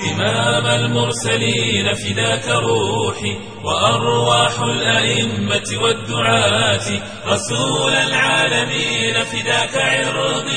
إمام المرسلين فداك روحي وأرواح الأئمة والدعاة رسول العالمين فداك عرضي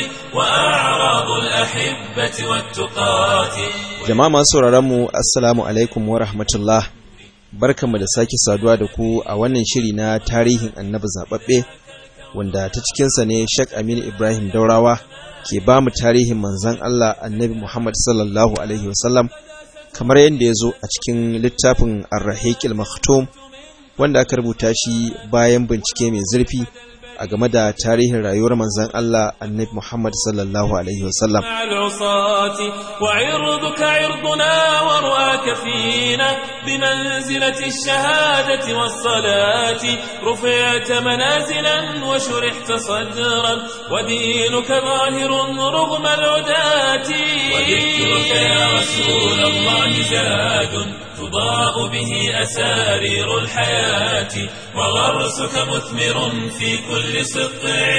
وأعراض الأحبة والتقاة Jama'a masu sauraronmu Assalamu alaikum wa rahmatullah. Barkanmu da sake saduwa da ku a wannan shiri na tarihin annabi zaɓaɓɓe wanda ta cikinsa ne Sheikh Aminu Ibrahim Daurawa ke ba mu tarihin manzon Allah annabi Muhammad sallallahu Alaihi wasallam kamar yadda ya zo a cikin littafin Ar-Rahiqil Maktum wanda aka rubuta shi bayan bincike mai zurfi a game da tarihin rayuwar manzon Allah annabi Muhammad sallallahu Alaihi wasallam. مع العصاة وعرضك عرضنا ورؤاك فينا بمنزلة الشهادة والصلاة رفعت منازلا وشرحت صدرا ودينك ظاهر رغم العداة وذكرك يا رسول الله زاد تضاء به أسارير الحياة وغرسك مثمر في كل سطع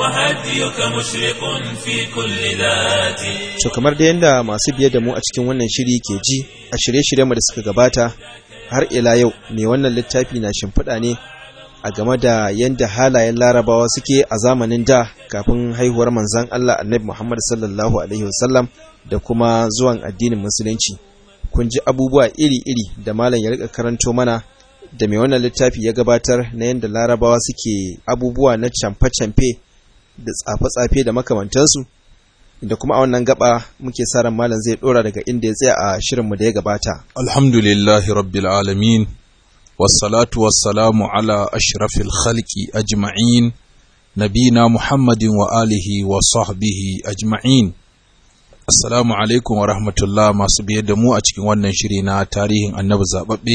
وهديك مشرق في كل ذات So kamar da yadda masu biye da mu a cikin wannan shiri ke ji a shirye-shiryenmu da suka gabata har ila yau mai wannan littafi na shimfiɗa ne a game da yadda halayen larabawa suke a zamanin da kafin haihuwar manzan Allah annabi Muhammad sallallahu alaihi wasallam da kuma zuwan addinin musulunci. Kun ji abubuwa iri-iri da malam ya rika karanto mana da mai wannan littafi ya gabatar na yadda larabawa suke abubuwa na camfe-camfe da tsafe-tsafe da makamantansu da kuma a wannan gaba muke sa ran malam zai dora daga inda ya tsaya a shirinmu da ya gabata. Alhamdulillahi rabbil alamin wassalatu wassalamu ala ashrafil khalqi ajma'in nabina Muhammadin wa alihi wa sahbihi ajma'in Assalamu alaikum wa rahmatullah masu biye da mu a cikin wannan shiri na tarihin annabi zababbe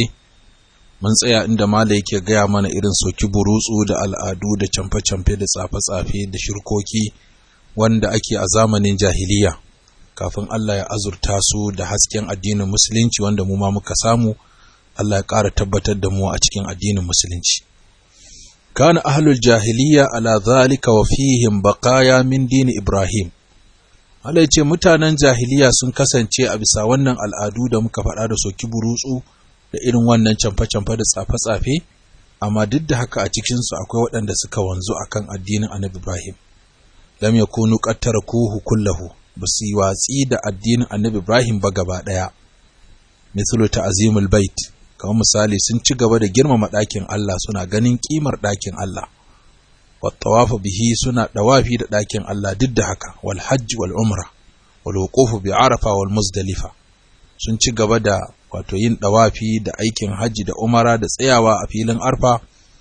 mun tsaya inda mala yake gaya mana irin soki burutsu da al'adu da camfe-camfe da tsafe-tsafe da shirkoki wanda ake a zamanin jahiliya kafin Allah ya azurta su da hasken addinin musulunci wanda mu ma muka samu Allah ya ƙara tabbatar da mu a cikin addinin musulunci kana ahlul jahiliya ala zalika wa fihim baqaya min dini ibrahim Allah ya ce mutanen jahiliya sun kasance a bisa wannan al'adu da muka faɗa da soki burutsu da irin wannan camfe-camfe da tsafe-tsafe amma duk da haka a cikinsu akwai waɗanda suka wanzu akan addinin annabi ibrahim lam yakunu qattarakuhu kullahu basu yi watsi da addinin annabi Ibrahim ba gaba daya mithlu ta'zimul bait kamar misali sun ci gaba da girmama ɗakin Allah suna ganin kimar ɗakin Allah wat tawafu bihi suna dawafi da ɗakin Allah duk da haka wal hajj wal umra wal wuqufu bi arafa wal muzdalifa sun ci gaba da wato yin dawafi da aikin hajji da umara da tsayawa a filin arfa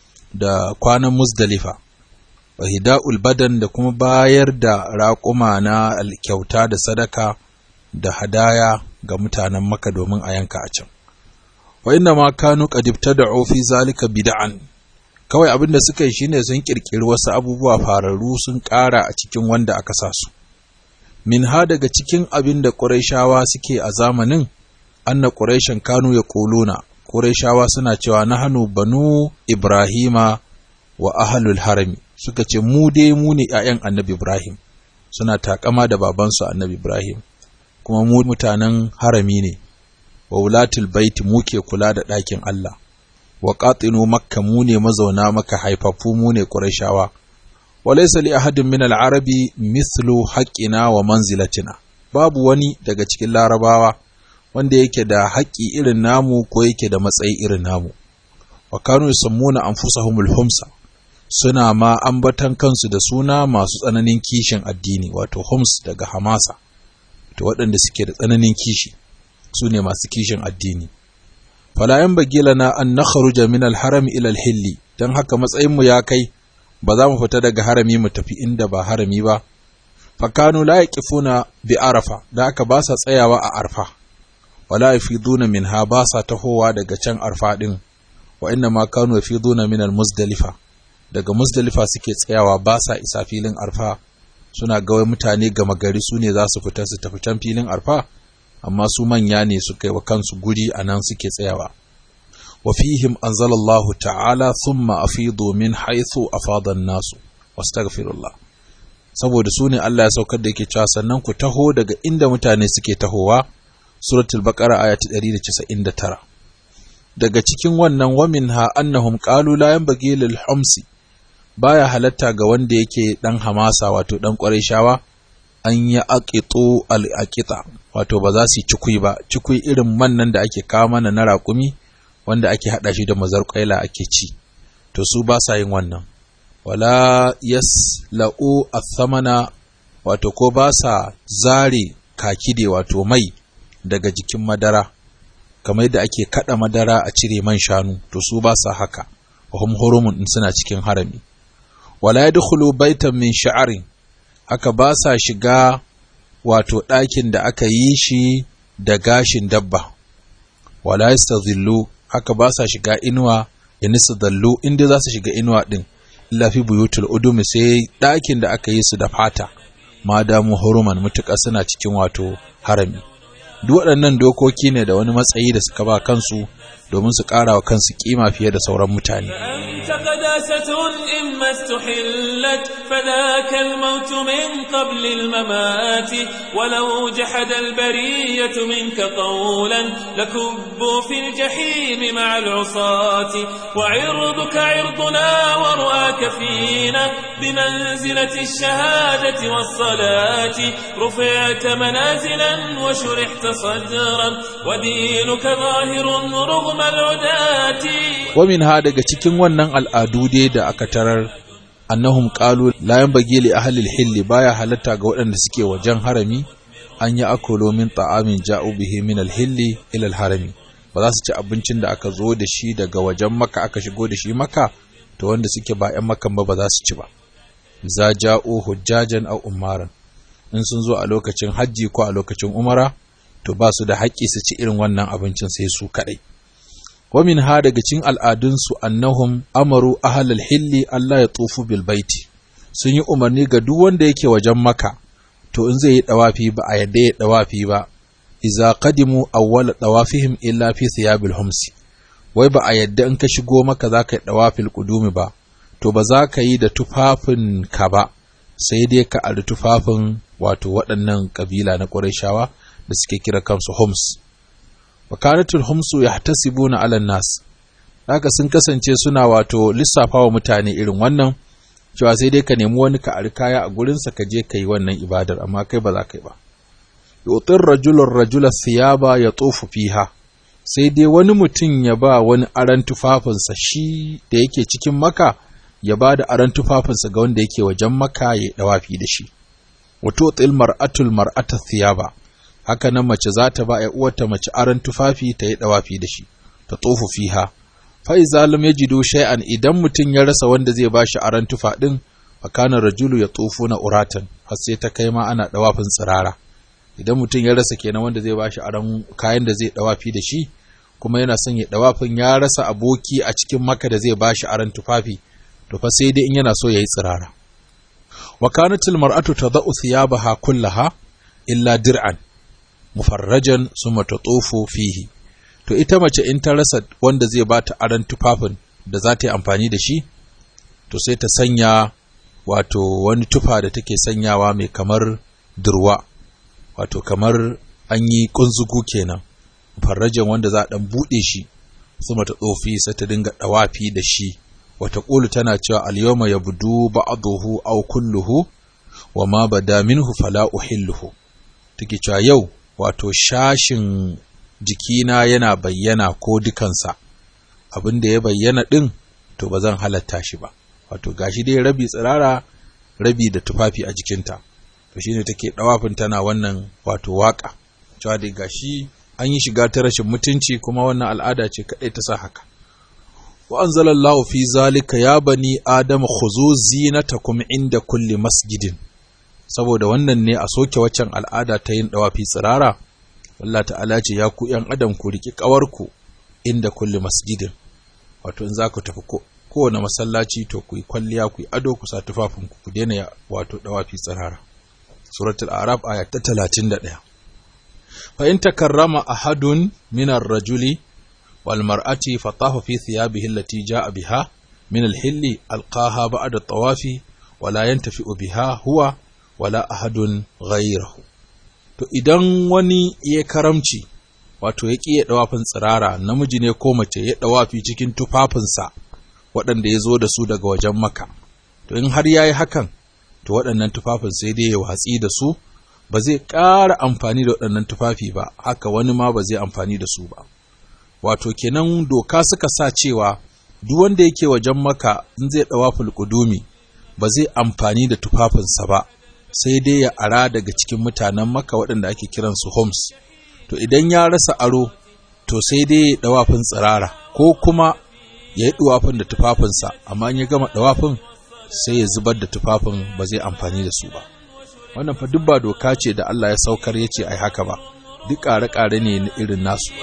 da kwanan muzdalifa wa hida'ul badan da kuma bayar da raƙuma na kyauta da sadaka da hadaya ga mutanen maka domin a yanka a can wa inna ma kanu qad ibtada'u fi zalika bid'an kawai abin da suka yi shine sun kirkiri wasu abubuwa fararru sun ƙara a cikin wanda aka sa su min ha daga cikin abin da qurayshawa suke a zamanin anna qurayshan kanu yaquluna qurayshawa suna cewa nahnu banu ibrahima wa ahlul harami suka ce mu dai mu ne ‘ya'yan annabi Ibrahim, suna takama da babansu annabi Ibrahim, kuma mu mutanen harami ne, wa wulatul baiti mu ke kula da ɗakin Allah, wa ƙatsino makka mu ne mazauna maka haifaffu mu ne ƙurashawa, wa laisa li ahadin min al'arabi mislu haƙƙina wa manzilatina, babu wani daga cikin larabawa wanda yake da haƙƙi irin namu ko yake da matsayi irin namu. Wa kanu yusammuna anfusahumul humsa suna ma ambatan kansu da suna masu tsananin kishin addini wato homs daga hamasa to waɗanda suke da tsananin kishi su ne masu kishin addini falayan bagila na an na kharuja min alharami ila alhilli don haka matsayinmu ya kai ba za mu fita daga harami mu tafi inda ba harami ba fakanu la yaqifuna bi arafa da aka ba sa tsayawa a arfa wala yafiduna minha ba sa tahowa daga can arfa din wa inna ma kanu yafiduna min almuzdalifa daga Muzdalifa suke tsayawa ba sa isa filin arfa suna ga mutane gama gari su ne za su fita su tafi can filin arfa amma su manya ne suka yi wa kansu guri a nan suke tsayawa wa fihim anzalallahu ta'ala thumma afidu min haythu afada nasu wastaghfirullah saboda su ne Allah ya saukar da yake cewa sannan ku taho daga inda mutane suke tahowa suratul baqara aya ta 199 daga cikin wannan waminha annahum qalu la yanbaghi lil humsi baya halatta ga wanda yake dan hamasa wato dan shawa an yi aqitu al aqita wato ba za su yi cikui ba cikui irin man nan da ake kawo mana na raƙumi wanda ake hada shi da mazar kwaila ake ci to su ba sa yin wannan wala yasla'u athamana wato ko ba sa zare kakide wato mai daga jikin madara kamar yadda ake kada madara a cire man shanu to su ba sa haka wahum hurumun din suna cikin harami wala yadkhulu baitan min sha'arin haka ba sa shiga wato ɗakin da aka yi shi da gashin dabba wala yastazillu haka ba sa shiga inuwa in dallu inda za su shiga inuwa din illa fi buyutul udumi sai ɗakin da aka yi su da fata ma damu huruman mutuƙa suna cikin wato harami duk waɗannan dokoki ne da wani matsayi da suka ba kansu domin su ƙara wa kansu kima fiye da sauran mutane أنت قداسة إما استحلت فذاك الموت من قبل الممات ولو جحد البرية منك قولا لكبوا في الجحيم مع العصاة وعرضك عرضنا ورؤاك فينا بمنزلة الشهادة والصلاة رفعت منازلا وشرحت صدرا ودينك ظاهر رغم العداة wamin ha daga cikin wannan al'adu dai da aka tarar annahum qalu la yanbaghi li ahli al-hill baya halatta ga waɗanda suke wajen harami an yi akolo min ta'amin ja'u bihi min al-hill ila al-harami ba za su ci abincin da aka zo da shi daga wajen maka aka shigo da shi maka to wanda suke ba ƴan makan ba ba za su ci ba za ja'u hujjajan aw umaran in sun zo a lokacin hajji ko a lokacin umara to ba su da haƙƙi su ci irin wannan abincin sai su kaɗai wamin ha daga cikin al'adunsu annahum amaru ahalal hilli Allah ya tsofu bil baiti sun yi umarni ga duk wanda yake wajen maka to in zai yi dawafi ba a yadda ya dawafi ba iza qadimu awwal dawafihim illa fi thiyabil humsi wai ba a yadda in ka shigo maka za ka yi dawafil qudumi ba to ba za ka yi da tufafin ka ba sai dai ka ari tufafin wato waɗannan kabila na Qurayshawa da suke kira kansu hums wakanatul humsu yahtasibuna ala nas haka sun kasance suna wato lissafa wa mutane irin wannan cewa sai dai ka nemi wani ka ari kaya a gurinsa ka je ka yi wannan ibadar amma kai ba za ka yi ba yutir rajulun rajula thiyaba ya tsofu fiha sai dai wani mutum ya ba wani aran tufafinsa shi da yake cikin maka ya ba da aran tufafinsa ga wanda yake wajen maka ya dawafi da shi wato til mar'atul mar'ata thiyaba haka nan mace za ta ba uwarta mace aran tufafi ta yi dawafi da shi ta tsofu fiha fa iza lam yajidu shay'an idan mutum ya rasa wanda zai bashi aran tufa din fa kana rajulu ya tsofu na uratan har sai ta kai ma ana dawafin tsirara idan mutum ya rasa kenan wanda zai bashi aran kayan da zai dawafi da shi kuma yana son ya dawafin ya rasa aboki a cikin maka da zai bashi aran tufafi to fa sai dai in yana so yayi tsirara wa kanatil mar'atu tadau thiyabaha kullaha illa dir'an mufarrajan summa tatufu fihi to ita mace in ta rasa wanda zai bata aran tufafin da za ta yi amfani da shi to sai ta sanya wato wani tufa da take sanyawa mai kamar durwa wato kamar an yi kunzugu kenan farrajan wanda za a dan bude shi suma ta tsofi sai ta dinga dawafi da shi wata ƙulu tana cewa al-yawma yabdu ba'dahu aw kulluhu wa ma bada minhu fala uhilluhu take cewa yau wato shashin jikina yana bayyana ko dukansa abin da ya bayyana ɗin to ba zan halatta shi ba wato gashi dai rabi tsirara rabi da tufafi a jikinta to shine take dawafin tana wannan wato waka cewa dai gashi an yi shiga ta rashin mutunci kuma wannan al'ada ce kadai ta sa haka wa anzalallahu fi zalika ya bani adama khuzu zinatakum inda kulli masjidin saboda wannan ne a soke waccan al'ada ta yin dawafi tsirara Allah ta'ala ce ya ku ‘yan adam ku riƙi ƙawarku inda kulle masjidin wato in za ku tafi kowane masallaci to ku yi kwalliya ku yi ado ku sa tufafinku ku daina wato dawafi tsirara suratul arab aya ta talatin da ɗaya fa in takarrama ahadun minar rajuli wal mar'ati fa tafa fi thiyabihi allati ja'a biha min al-hilli alqaha ba'da tawafi wala yantafi biha huwa wala ahadun ghayrahu to idan wani ya karamci wato ya ƙi ya ɗawafin tsirara namiji ne ko mace ya ɗawafi cikin tufafinsa waɗanda ya zo da su daga wajen maka to in har ya yi hakan to waɗannan tufafin sai dai ya watsi da su ba zai ƙara amfani da waɗannan tufafi ba haka wani ma ba zai amfani da su ba wato kenan doka suka sa cewa duk wanda yake wajen maka in zai ɗawafin ƙudumi ba zai amfani da tufafinsa ba sai dai ya ara daga cikin mutanen maka waɗanda ake kiransu homes to idan ya rasa aro to sai dai ya ɗawafin tsirara ko kuma ya yi ɗawafin da tufafinsa amma in ya gama ɗawafin sai ya zubar da tufafin ba zai amfani da su ba wannan fa duk ba doka ce da Allah ya saukar ya ce ai haka ba duk ƙare-ƙare ne na irin nasu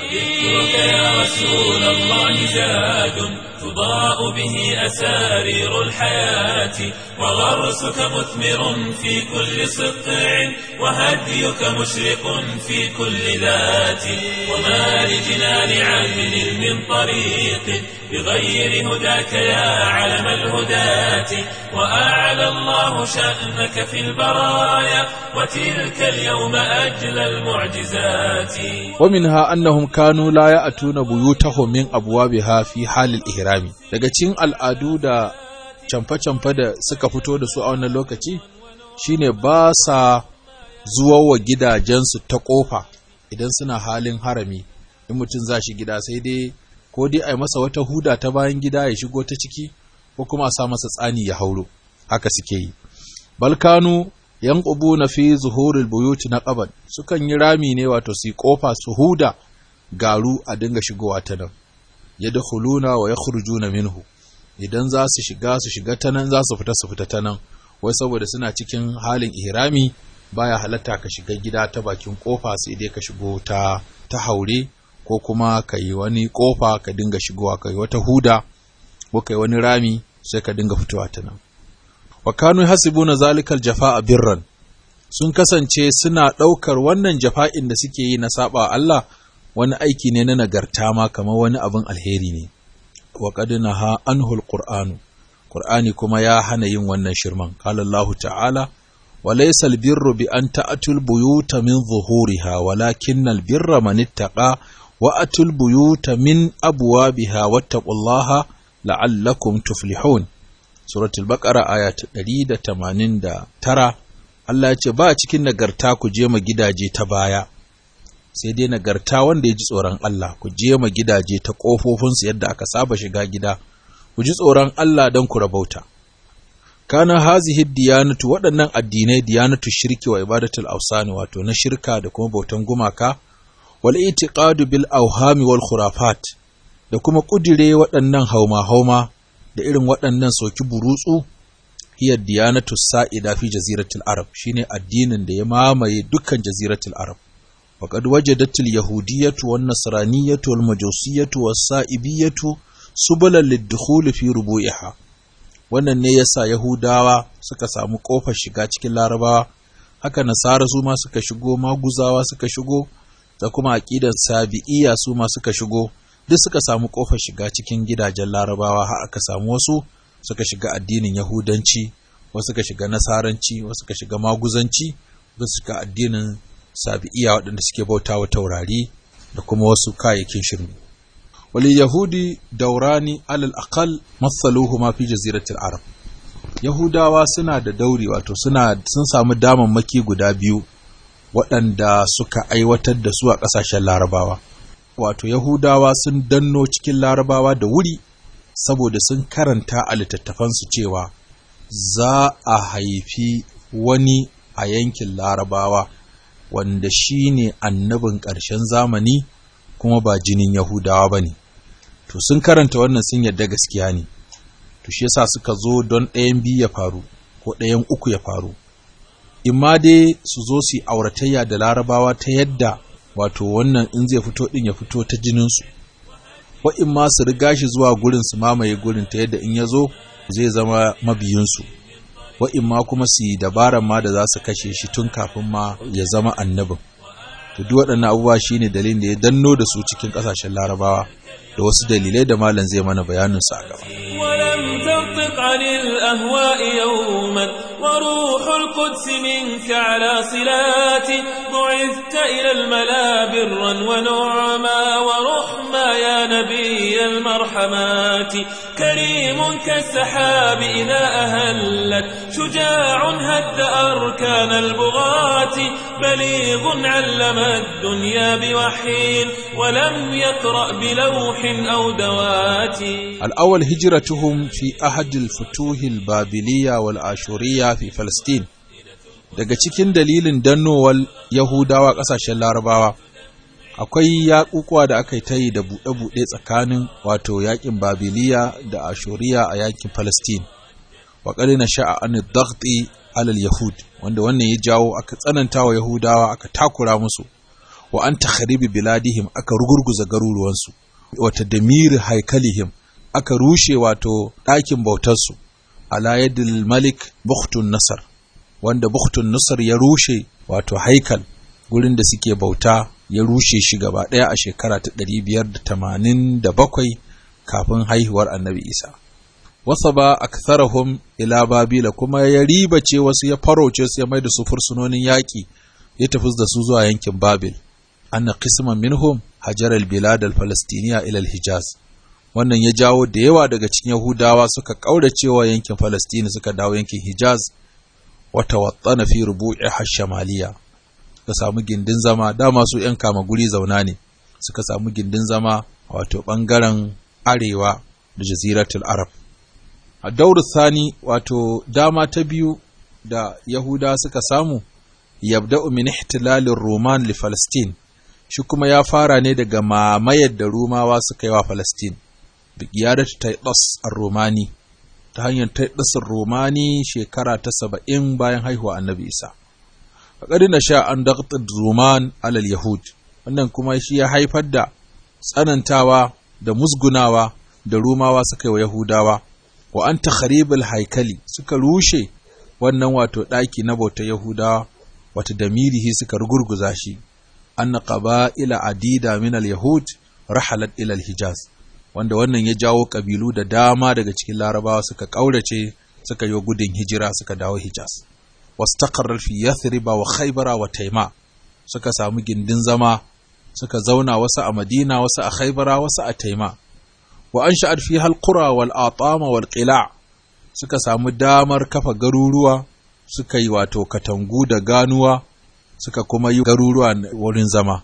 تضاء به أسارير الحياة وغرسك مثمر في كل سطع وهديك مشرق في كل ذات وما لجنان عدل من طريق بغير هداك يا علم الهداة وأعلى الله شأنك في البرايا وتلك اليوم أجل المعجزات ومنها أنهم كانوا لا يأتون بيوتهم من أبوابها في حال الإهرام daga cikin al'adu da camfe-camfe da suka fito da su a wannan lokaci shine ba sa zuwa wa gidajensu ta ƙofa idan suna halin harami in mutum za shi gida sai dai ko dai a yi masa wata huda ta bayan gida ya shigo ta ciki ko kuma a sa masa tsani ya hauro haka suke yi balkanu yan na fi zuhurul buyuti na ƙaban sukan yi rami ne wato su ƙofa su huda garu a dinga shigowa ta nan yadkhuluna wa yakhrujuna minhu idan za su shiga su shiga ta nan za su fita su fita ta nan wai saboda suna cikin halin ihrami baya halatta ka shiga gida ta bakin kofa sai dai ka shigo ta ta haure ko kuma ka yi wani kofa ka dinga shigowa ka yi wata huda ko ka yi wani rami sai ka dinga fitowa ta nan wa kanu hasibuna zalikal jafa'a birran sun kasance suna ɗaukar wannan jafa'in da suke yi na saba Allah wani aiki ne na nagarta ma kamar wani abin alheri ne wa qad naha anhu alqur'anu qur'ani kuma ya hana yin wannan shirman qala Allah ta'ala wa laysa albirru bi an ta'tul buyuta min zuhuriha walakin albirra man ittaqa wa atul buyuta min abwabiha wattaqullaha la'allakum tuflihun suratul baqara aya ta 189 Allah ya ce ba cikin nagarta ku je ma gidaje ta baya sai dai nagarta wanda ya ji tsoron Allah ku je ma gidaje ta ƙofofinsu yadda aka saba shiga gida ku ji tsoron Allah don ku rabauta kana hazihi diyanatu waɗannan addinai diyanatu shirki wa ibadatul ausani wato na shirka da kuma bautan gumaka wal itiqadu bil auhami wal khurafat da kuma kudire waɗannan hauma hauma da irin waɗannan soki burutsu hiya diyanatu sa'ida fi jaziratul arab shine addinin da ya mamaye dukkan jaziratul arab وقد وجدت اليهودية والنصرانية والمجوسية والسائبية سبلا للدخول في ربوعها wannan ne yasa Yahudawa suka samu ƙofar shiga cikin Larabawa haka Nasara su ma suka shigo Maguzawa suka shigo da kuma aƙidan Sabi'iyya su ma suka shigo duk suka samu ƙofar shiga cikin gidajen Larabawa har aka samu wasu suka shiga addinin Yahudanci wasu suka shiga Nasaranci wasu suka shiga Maguzanci wasu suka addinin sabi'iya waɗanda suke bauta wa taurari da kuma wasu kayayyakin shirme. Wali Yahudi daurani alal aqal matsaluhu ma fi jaziratul Arab. Yahudawa suna da dauri wato suna sun samu damammaki guda biyu waɗanda suka aiwatar da su a ƙasashen Larabawa. Wato Yahudawa sun danno cikin Larabawa da wuri saboda sun karanta a littattafansu cewa za a haifi wani a yankin Larabawa. wanda shi ne annabin ƙarshen zamani kuma ba jinin Yahudawa ba ne. To sun karanta wannan sun yadda gaskiya ne, to shi yasa suka zo don ɗayan biyu ya faru ko ɗayan uku ya faru. Imma dai su zo su yi auratayya da larabawa ta yadda wato wannan in zai fito ɗin ya fito ta jininsu, wa imma su riga shi zuwa gurin su mamaye gurin ta yadda in ya zo zai zama mabiyinsu. wa'in ma kuma su yi dabaran ma da za su kashe shi tun kafin ma ya zama annabin. To duk waɗannan abubuwa shi ne dalilin da ya danno da su cikin ƙasashen larabawa da wasu dalilai da malam zai mana bayanin su a gaba. ولم تنطق عن الأهواء يوما وروح القدس منك على صلات بعثت إلى الملا برا ونعما ورحما يا نبي المرحمات كريم كالسحاب إذا أهلت شجاع هد أركان البغاة بليغ علم الدنيا بوحي ولم يقرأ بلوح أو دوات الأول هجرتهم في أحد الفتوح البابلية والآشورية في فلسطين daga cikin dalilin dannowar Yahudawa ƙasashen Larabawa akwai yaƙuƙuwa da aka yi ta yi da buɗe-buɗe tsakanin wato yaƙin Babiliya da Ashuriya a yaƙin Palestine wa na sha'a an daghti alal Yahud wanda wannan ya jawo aka tsananta wa Yahudawa aka takura musu wa an takharibi biladihim aka rugurguza garuruwansu wa tadmir haikalihim aka rushe wato ɗakin bautarsu ala yadil malik Bukhtun Nasar wanda Bukhtun Nasar ya rushe wato haikal gurin da suke bauta ya rushe shi gaba ɗaya a shekara ta 587 kafin haihuwar Annabi Isa wasa ba aktharahum ila babila kuma ya ribace wasu ya farauce su ya mai da su fursunonin yaƙi ya tafi da su zuwa yankin Babil anna qisman minhum hajar al-bilad al-falastiniya ila al-hijaz wannan ya jawo da yawa daga cikin Yahudawa suka kauracewa yankin Falastini suka dawo yankin Hijaz wata watsana fi rubu'i hashamaliya suka samu gindin zama dama su ‘yan kama guri zauna ne suka samu gindin zama wato ɓangaren arewa da jaziratul arab a dauru sani wato dama ta biyu da yahuda suka samu yabda'u min ihtilalin roman li falastin shi kuma ya fara ne daga mamayar da rumawa suka yi wa falastin bi qiyadati taitas ar-romani ta hanyar taitasar romani shekara ta saba'in bayan haihuwa annabi isa a na sha an daƙatar roman alal yahud wannan kuma shi ya haifar da tsanantawa da musgunawa da rumawa suka yi wa yahudawa wa an ta haikali suka rushe wannan wato ɗaki na bautar yahudawa wata damirihi suka rugurguza shi an na ila adida min al yahud rahalat ila al hijaz wanda wannan ya jawo ƙabilu da dama daga cikin larabawa suka ƙaurace suka yi gudun hijira suka dawo hijaz wasu takarar fi yathriba wa khaibara wa taima suka samu gindin zama suka zauna wasu a madina wasu a khaibara wasu a taima wa an sha'ad fi halqura wal atama wal qila suka samu damar kafa garuruwa suka yi wato katangu da ganuwa suka kuma yi garuruwa wurin zama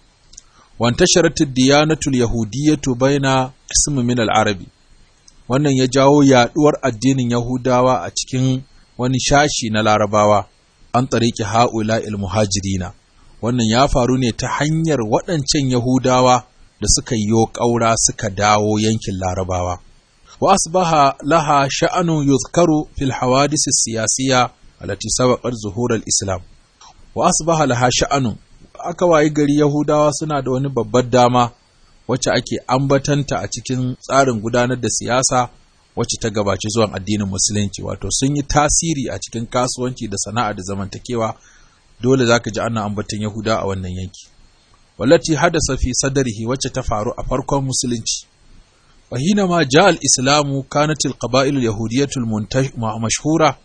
وانتشرت الديانة اليهودية بين قسم من العربي wannan ya jawo yaduwar addinin Yahudawa a cikin wani shashi na Larabawa an tariki haula muhajirina wannan ya faru ne ta hanyar waɗancan Yahudawa da suka yi ƙaura suka dawo yankin Larabawa wa asbaha laha sha'anu yuzkaru fil hawadis siyasiya allati sabaqat zuhur al-islam wa asbaha laha sha'anu aka wayi gari Yahudawa suna da wani babbar dama wacce ake ambatanta a cikin tsarin gudanar da siyasa wacce ta gabaci zuwan addinin musulunci wato sun yi tasiri a cikin kasuwanci da sana'a da zamantakewa dole zaka ji ana ambatan Yahuda a wannan yanki wallati hadasa fi sadrihi wacce ta faru a farkon musulunci wa hina ma ja al-islamu kanat al-qaba'il al-yahudiyyah al-mashhura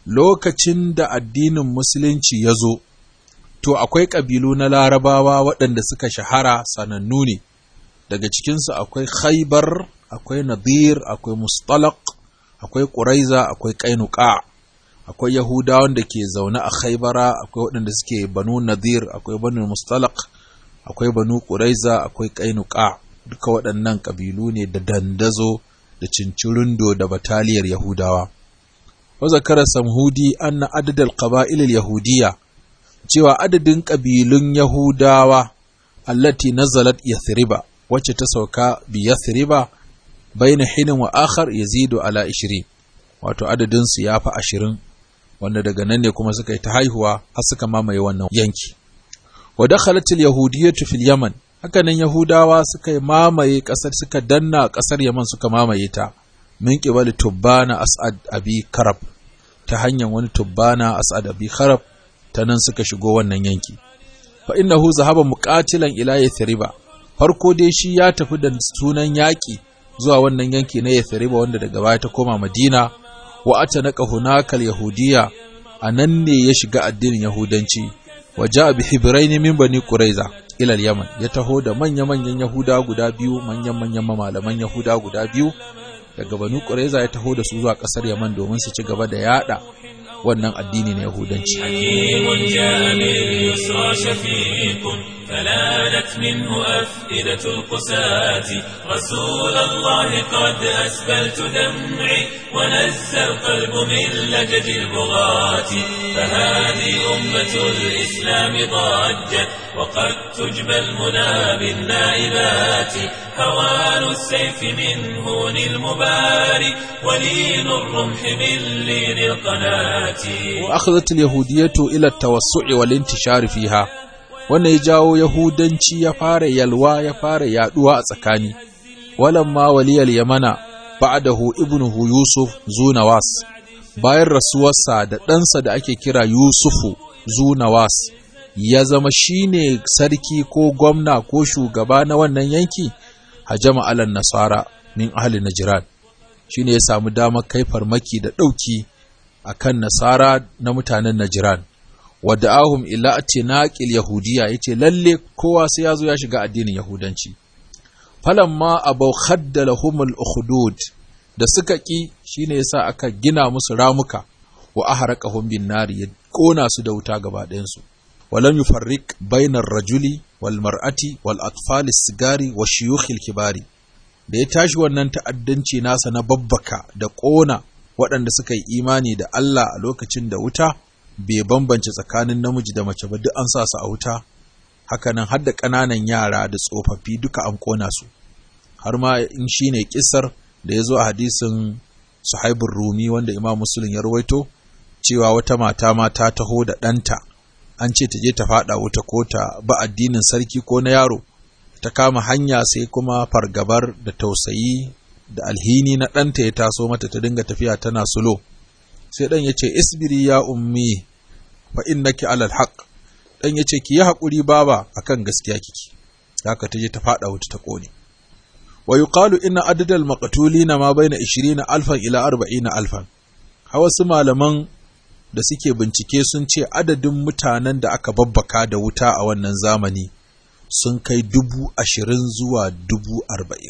lokacin da addinin musulunci ya zo to akwai ƙabilu na larabawa waɗanda suka shahara sanannu ne daga cikinsu akwai khaibar akwai nadir akwai mustalaq akwai ƙuraiza akwai ƙainuka akwai yahudawan da ke zaune a khaibara akwai waɗanda suke banu nadir akwai banu mustalaq akwai banu ƙuraiza akwai ƙainuka duka waɗannan ƙabilu ne da dandazo da cincirindo da bataliyar yahudawa wa zakara samhudi anna adadal qaba'il yahudiyya cewa adadin ƙabilun Yahudawa allati nazalat Yathriba wacce ta sauka bi Yathriba baina hinin wa akhar yazidu ala 20 wato adadin su yafi 20 wanda daga nan ne kuma suka yi ta haihuwa har suka mamaye wannan yanki wa dakhalat al-yahudiyyatu fil Yaman haka nan Yahudawa suka yi mamaye kasar suka danna kasar Yaman suka mamaye ta min qibali tubbana as'ad abi karab ta hanyar wani tubbana as'ad abi karab ta nan suka shigo wannan yanki fa innahu zahaba muqatilan ila yathriba farko dai shi ya tafi da sunan yaki zuwa wannan yanki na yathriba wanda daga baya ta koma madina wa atanaka hunaka yahudiyya anan ne ya shiga addinin yahudanci waja bi hibrain min bani quraiza ila yaman ya taho da manya manyan yahuda guda biyu manyan manyan malaman yahuda guda biyu daga bani quraiza ya taho da su zuwa kasar yaman domin su ci gaba da yada wannan addini na yahudanci فلانت منه أفئدة القساة رسول الله قد أسبلت دمعي ونزى القلب من لجج البغاة فهذه أمة الإسلام ضجت وقد تجبى المنى بالنائبات هوان السيف من هون المباري ولين الرمح من لين القناة وأخذت اليهودية إلى التوسع والانتشار فيها wannan ya jawo Yahudanci ya fara yalwa ya fara yaduwa a tsakani, walamma waliyal yamana ba'dahu ibnuhu Yusuf Zunawas, bayan rasuwarsa da ɗansa da ake kira Yusufu Zunawas, ya zama shine sarki ko gwamna ko shugaba na wannan yanki, hajama alan nasara min ahli Najran, shine ya samu damar kai farmaki da ɗauki a kan nasara na mutanen Najran. wadda ahum ila atinaqil yahudiya yace lalle kowa sai yazo ya shiga addinin yahudanci falamma abaw khaddalahum al-ukhdud da suka ki shine yasa aka gina musu ramuka wa ahraqahum bin nari ya kona su da wuta gaba ɗayan su walam yufarriq bainar rajuli wal mar'ati wal atfal sigari wa shuyukh kibari da ya tashi wannan ta'addanci nasa na babbaka da kona waɗanda suka yi imani da Allah a lokacin da wuta bai bambance tsakanin namiji da mace ba duk an sa su a wuta hakanan har da ƙananan yara da tsofaffi duka an ƙona su har ma in shine kisar da ya zo a hadisin suhaibun rumi wanda imam musulun ya rawaito cewa wata mata ma ta taho da ɗanta an ce ta je ta faɗa wuta ko ta ba addinin sarki ko na yaro ta kama hanya sai kuma fargabar da tausayi da alhini na ɗanta ya taso mata ta dinga tafiya tana sulo sai ɗan ya ce isbiri ya ummi fa innaki alal haq ɗan ya ce ki yi haƙuri baba akan gaskiya kiki haka ta je ta faɗa wuta ta ƙone wa yuqalu inna adadal maqtulina ma baina 20 alfan ila 40 alfan hawa su malaman da suke bincike sun ce adadin mutanen da aka babbaka da wuta a wannan zamani sun kai dubu ashirin zuwa dubu arba'in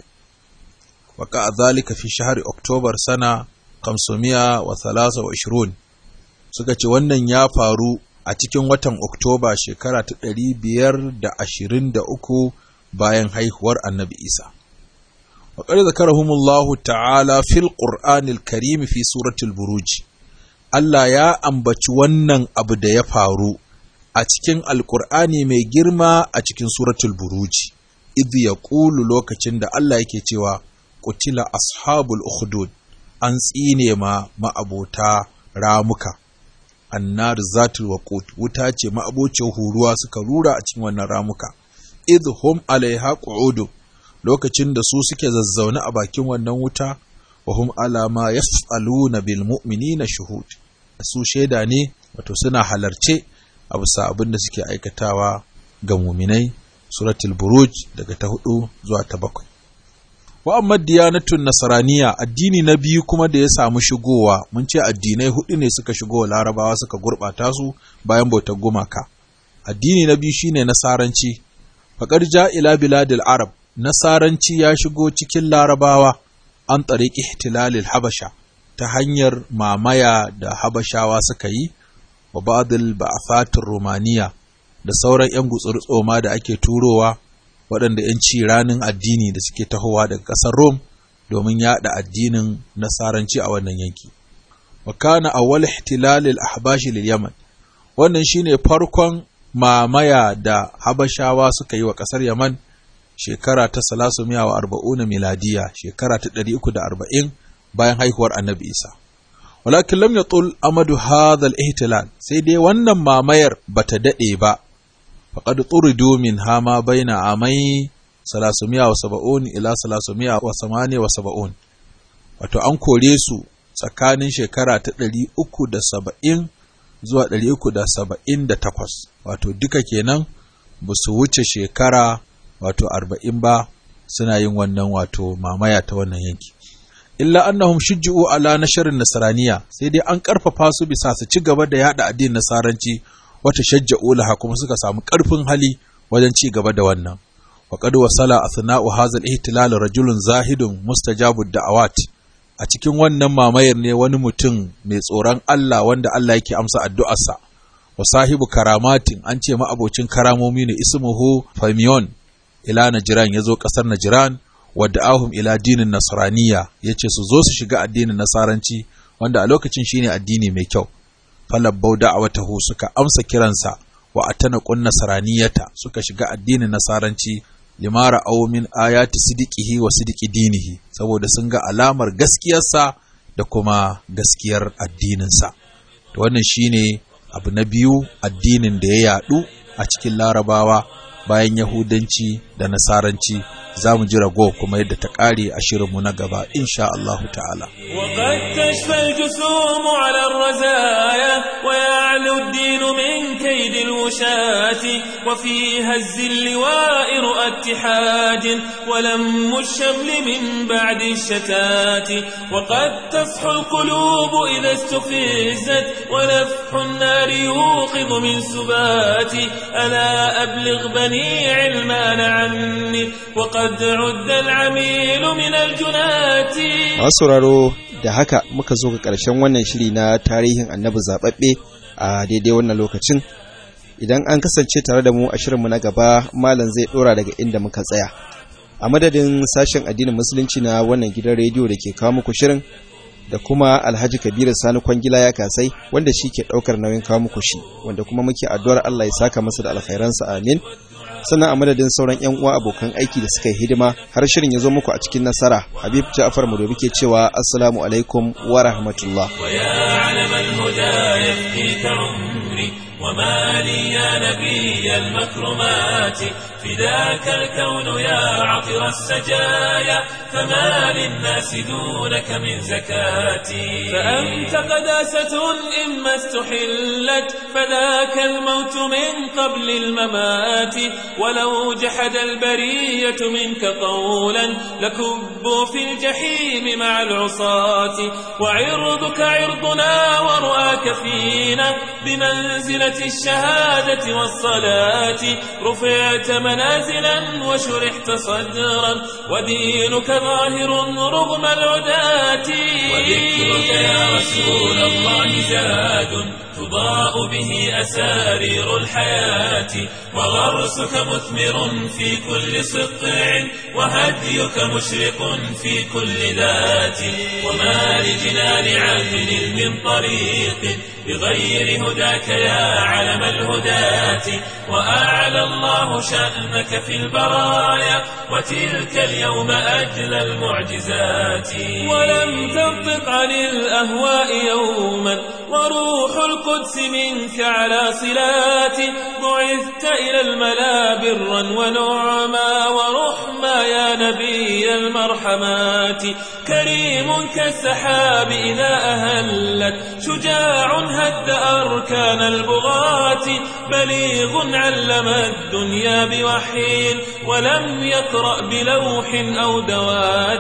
waka a zalika fi shahar oktobar sana kamsomiya wa thalasa wa ishirun suka ce wannan ya faru a cikin watan oktoba shekara ta ɗari biyar da ashirin da uku bayan haihuwar annabi isa وقد ذكرهم الله تعالى في القرآن الكريم في سورة البروج Allah ya ambaci wannan abu da ya faru a cikin Alƙur'ani mai girma a cikin suratul buruji, idh ya ƙulu lokacin da Allah yake cewa, Kutila ashabul ukhdud an tsine ma ma'abota ramuka, annar zatul waqut wuta ce ma'abocin huruwa suka rura a cikin wannan ramuka, idh hum alaiha qu'udu lokacin da su suke zazzaune a bakin wannan wuta, wa hum ala ma yaf'aluna bil mu'minina shuhud su shaida ne wato suna halarce a bisa abin da suke aikatawa ga muminai suratul buruj daga ta hudu zuwa ta bakwai wa amma diyanatun nasaraniya addini na biyu kuma da ya samu shigowa mun ce addinai hudu ne suka shigo larabawa suka gurbata su bayan bautar gumaka addini na biyu shine nasaranci faqad ja ila biladil arab nasaranci ya shigo cikin larabawa an tsariƙi ihtilalil habasha ta hanyar mamaya da habashawa suka yi wa ba'dil ba'afatir romaniya da sauran 'yan gutsuri-tsoma da ake turowa waɗanda 'yan ci ranin addini da suke tahowa daga ƙasar Rom domin yaɗa addinin nasaranci a wannan yanki. Wa kana awwal ihtilalil ahbashi lil Yaman wannan shine farkon mamaya da habashawa suka yi wa ƙasar Yaman shekara ta salasumiya wa arba'una miladiya shekara ta ɗari uku da arba'in bayan haihuwar annabi isa walakin lam yatul amadu hadha ihtilal sai dai wannan mamayar bata daɗe ba faqad turidu min hama baina amai salasumiya wa saba'un ila salasumiya wa samani wa saba'un wato an kore su tsakanin shekara ta ɗari uku da saba'in zuwa ɗari uku da saba'in da takwas wato duka kenan ba su wuce shekara wato arba'in ba suna yin wannan wato mamaya ta wannan yanki illa annahum shujju'u ala nasharin nasraniya sai dai an karfafa su bisa su ci gaba da yada addinin nasaranci wata shajja'u laha kuma suka samu ƙarfin hali wajen ci gaba da wannan wa qad wasala athna'u hadha al-ihtilal rajulun zahidun mustajabud da'awat a cikin wannan mamayar ne wani mutum mai tsoron Allah wanda Allah yake amsa addu'arsa wa sahibu karamatin an ce ma'abocin karamomi ne ismuhu Famiyon ila Najran yazo kasar Najran wadda ahum ila dinin Nasraniya yace su zo su shiga addinin Nasaranci wanda a lokacin shine addini mai kyau falabbau da'awatahu suka amsa kiransa wa atana qun nasraniyata suka shiga addinin Nasaranci limara aw min ayati sidiqihi wa sidiqi dinihi saboda sun ga alamar gaskiyarsa da kuma gaskiyar addininsa to wannan shine abu na biyu addinin da ya yadu a cikin larabawa bayan yahudanci da nasaranci za mu ji rago kuma yadda ta ƙare a shirinmu na gaba insha Allah ta'ala وقد تشفى الجسوم على الرزايا ويعلو الدين من كيد الوشاة وفي هز اللواء رؤى اتحاد ولم الشمل من بعد الشتات وقد تصحو القلوب إذا استفزت ولفح النار يوقظ من سبات ألا أبلغ بني علمان عني وقد عد العميل من الجنات masu sauraro da haka muka zo ga ƙarshen wannan shiri na tarihin annabi zaɓaɓɓe a daidai wannan lokacin idan an kasance tare da mu a shirinmu na gaba malam zai ɗora daga inda muka tsaya a madadin sashen addinin musulunci na wannan gidan rediyo da ke kawo muku shirin da kuma alhaji kabiru sani kwangila ya kasai wanda shi ke ɗaukar nauyin kawo muku shi wanda kuma muke addu'ar allah ya saka masa da alkhairansa amin sannan a madadin sauran yan uwa abokan aiki da suka yi hidima har shirin ya zo muku a cikin nasara habib ja'far madobi ke cewa assalamu alaikum wa rahmatullah ويا علم الهدى يفديك عمري وما لي يا نبي المكرمات فداك الكون يا عطر السجايا فما للناس دونك من زكاتي فأنت قداسة إما استحلت فذاك الموت من قبل الممات ولو جحد البرية منك قولا لكبوا في الجحيم مع العصاة وعرضك عرضنا ورؤاك فينا بمنزلة الشهادة والصلاة رفعت منازلا وشرحت صدرا ودينك ظاهر رغم العداة وذكرك يا رسول الله زاد تضاء به أسارير الحياة وغرسك مثمر في كل سطع وهديك مشرق في كل ذات وما لجنان عدل من طريق بغير هداك يا علم الهداة وأعلى الله شأنك في البرايا وتلك اليوم أجلى المعجزات ولم تنطق عن الأهواء يوما وروح القدس منك على صلات بعثت إلى الملا برا ونعما ورحما يا نبي المرحمات كريم كالسحاب إذا أهلت شجاع هد أركان البغاة بليغ علم الدنيا بوحي ولم يقرأ بلوح أو دوات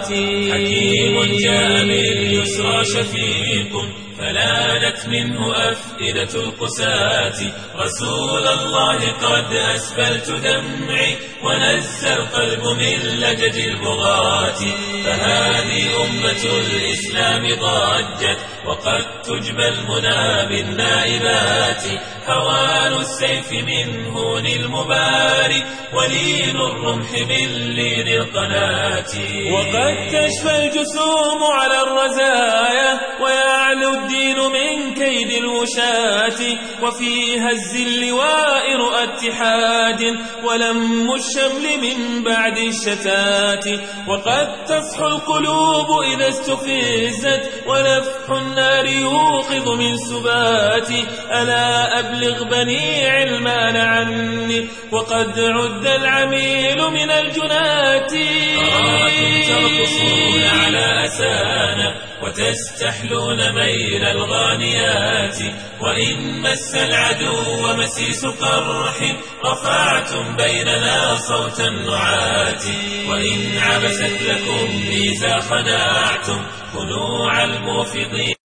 حكيم جاء باليسرى شفيق فلانت منه أفئدة القساة رسول الله قد أسفلت دمعي ونزى القلب من لجج البغاة فهذه أمة الإسلام ضجت وقد تجبى المنى بالنائبات هوان السيف من هون المبارك ولين الرمح من لين القناة وقد تشفى الجسوم على الرزايا ويعلو الدين من كيد الوشاة وفي هز اللواء رؤى اتحاد ولم الشمل من بعد الشتات وقد تصحو القلوب إذا استفزت ولفح النار يوقظ من سبات ألا أبلغ بني علمان عني وقد عد العميل من الجنات أراكم ترقصون على أسانا وتستحلون ميل الغانيات وإن مس العدو مسيس قرح رفعتم بيننا صوت النعات وإن عبست لكم ميزا خناعتم خنوع الموفضين